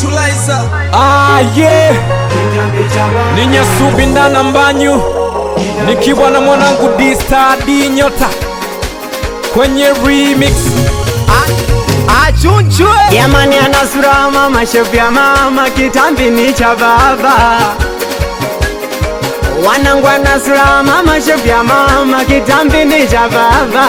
Liza. Ah, yeah. Ni Nyasubi ndana mbanyu nikiwa na mwanangu D-Star D nyota kwenye remix Achunchwe. Jamani ana sura mama shepu ya mama kitambi ni cha baba Wanangu ana sura mama shepu ya mama kitambi ni cha baba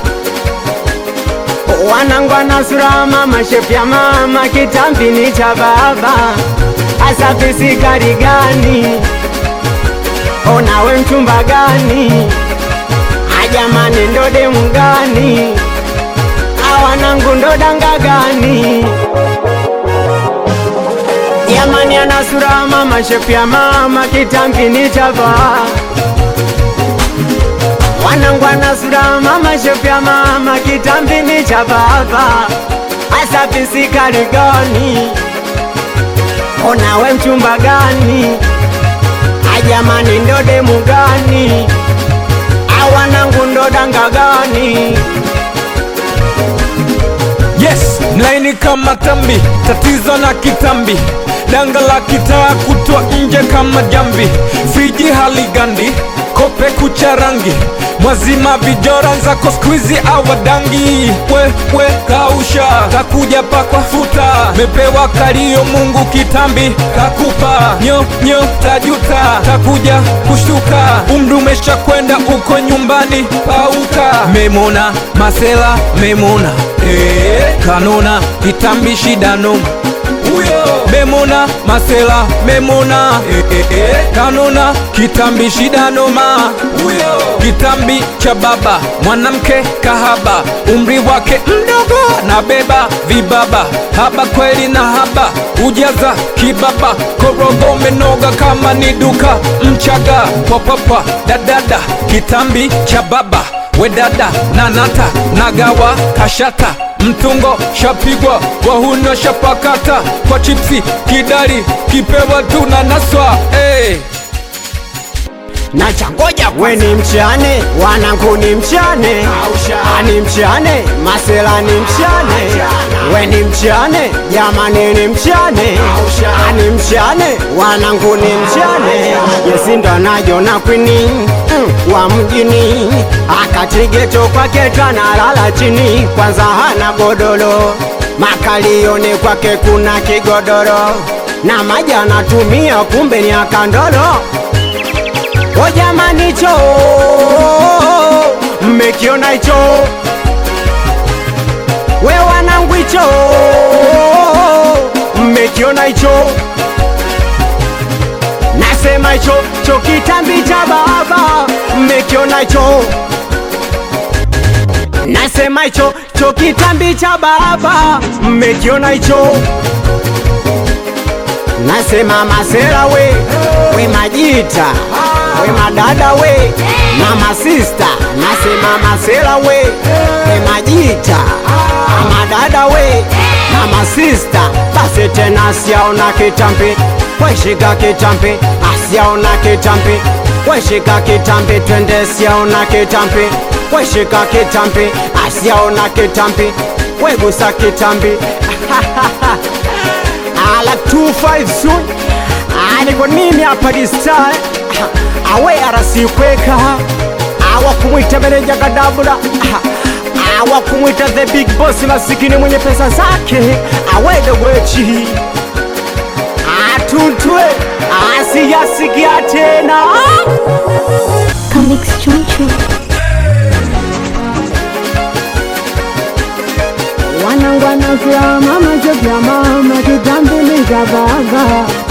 Wanangu ana sura mama shepu ya mama kitambi ni cha baba Asa pisi gari gani Onawe mchumba gani Ajamani ndo demu gani awanangu ndo danga gani jamani ana sura mama shepu ya mama kitambi ni chava wanangu ana sura mama shepu ya mama kitambi ni cha baba asa pisikali gani onawe mchumba gani ajamani ndo demu gani awanangu ndo danga gani Yes, mlaini kama tambi, tatizo na kitambi, danga la kitaa kutwa nje kama jambi, friji haligandi, kope kucha rangi, mwazima vijora nzako skwizi awadangi, wewe kausha, kakuja pakwa futa, mepewa kalio Mungu kitambi, kakupa nyo nyo tajuta, kakuja kushtuka, umri umesha kwenda uko nyumbani, pauka, memona masela memona Eh, kanona kitambi shida noma huyo memona masela memona eh, eh, eh, kanona kitambi shida noma huyo kitambi cha baba mwanamke kahaba umri wake mdogo na beba vibaba haba kweli na haba ujaza kibaba korogo menoga kama ni duka mchaga popapa dadada kitambi cha baba wedada nanata nagawa kashata mtungo shapigwa wahuno shapakata kwa chipsi kidari kipewa tuna naswa hey. na changoja we ni mchane wanangu ni mchane ani mchane masela ni mchane we ni mchane jamani ni mchane ani mchane wanangu ni mchane yesindo najona kwini mm, wa mjini akatigeto kwake twanalala chini kwanza hana godoro makalioni kwake kuna kigodoro na maji anatumia kumbe ni akandolo O jamani cho mmekiona hicho we wanangu hicho mmekiona hicho nasema hicho cho kitambi cha baba mmekiona hicho nasema hicho cho kitambi cha baba mmekiona hicho nasema masera we we majita we madada we mama sista nasema masera we we majita madada we mama sista basi tena asiaona kitambi weshika kitambi asiaona kitambi weshika kitambi twende siaona kitambi weshika kitambi asiaona kitambi wegusa kitambi ala 25 soon niko nini hapa distai awe arasikweka awa kumwita meneja kadabula awa kumwita the big boss masikini mwenye pesa zake awede wechi atuntwe asiyasikia tena Comics Choncho. wanangwana vya mama jo vya mama kitambi ni vya baba